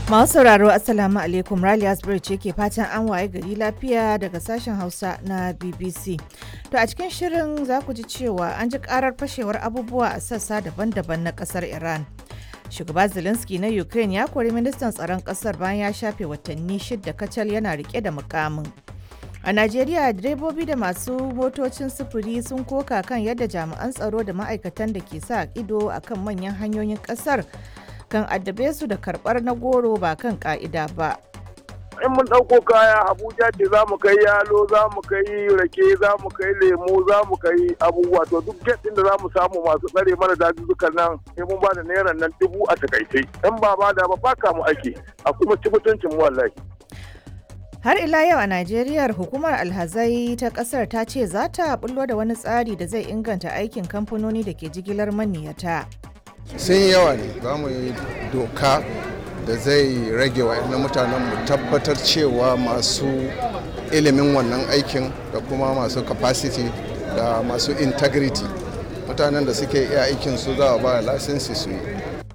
Masu sauraro Assalamu alaikum Rally Asbury ce ke fatan an waye gari lafiya daga sashen Hausa na BBC. To a cikin shirin za ku ji cewa an ji karar fashewar abubuwa a sassa daban-daban na kasar Iran. Shugaba Zelensky na Ukraine ya kori ministan tsaron kasar bayan ya shafe watanni shidda kacal yana rike da mukamin. A Najeriya direbobi da masu motocin sufuri sun koka kan yadda jami'an tsaro da ma'aikatan da ke sa ido akan manyan hanyoyin kasar kan addabe su da karbar na goro ba kan ka'ida ba. in mun ɗauko kaya abuja ce za mu kai yalo za mu kai rake za mu kai lemo za mu kai abubuwa to duk get ɗin da za mu samu masu tsare mana dazuzzukan nan sai mun ba da naira nan dubu a takaice in ba ba da ba baka mu ake a kuma ci mutuncin mu wallahi Har ila yau a Najeriya hukumar alhazai ta kasar ta ce za ta bullo da wani tsari da zai inganta aikin kamfanoni da ke jigilar maniyata. sun yi yawa ne za mu yi doka da zai rage wa mutanen mu tabbatar cewa masu ilimin wannan aikin da kuma masu capacity da masu integrity mutanen da suke iya aikin su za a ba lasinsi su yi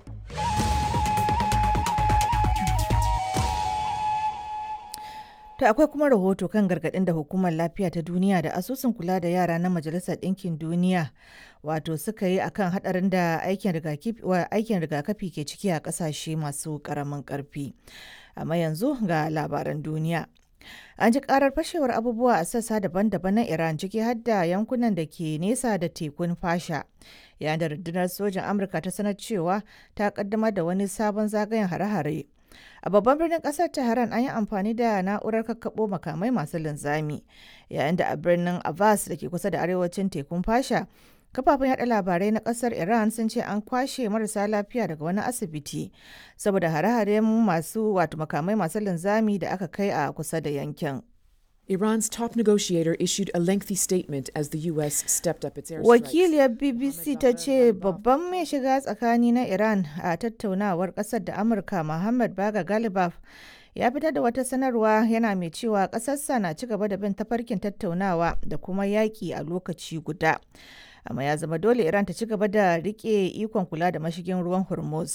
To akwai kuma rahoto kan gargaɗin da hukumar lafiya ta duniya da asusun kula da yara na majalisar ɗinkin duniya wato suka yi akan haɗarin da aikin rigakafi ke ciki a ƙasashe masu ƙaramin ƙarfi. Amma yanzu ga labaran duniya. An ji karar fashewar abubuwa a sassa daban-daban na Iran ciki har da yankunan da ke nesa da tekun fasha. Yayin da rundunar sojan Amurka ta sanar cewa ta kaddamar da wani sabon zagayen hare-hare. A babban birnin kasar Tehran an yi amfani da na'urar kakkaɓo makamai masu linzami, yayin da a birnin Abbas da ke kusa da arewacin tekun fasha, kafafen yada labarai na kasar Iran sun ce an kwashe marasa lafiya daga wani asibiti saboda hare-haren masu wato makamai masu linzami da aka kai a kusa da yankin. Iran's top negotiator issued a lengthy statement as the U.S. stepped up its airstrikes. Wakiliyar BBC ta ce babban mai shiga tsakani na Iran a tattaunawar ƙasar da Amurka Muhammad Baga Galibaf ya fitar da wata sanarwa yana mai cewa ƙasarsa na ci gaba da bin tafarkin tattaunawa da kuma yaƙi a lokaci guda. Amma ya zama dole Iran ta ci gaba da riƙe ikon kula da mashigin ruwan Hormuz.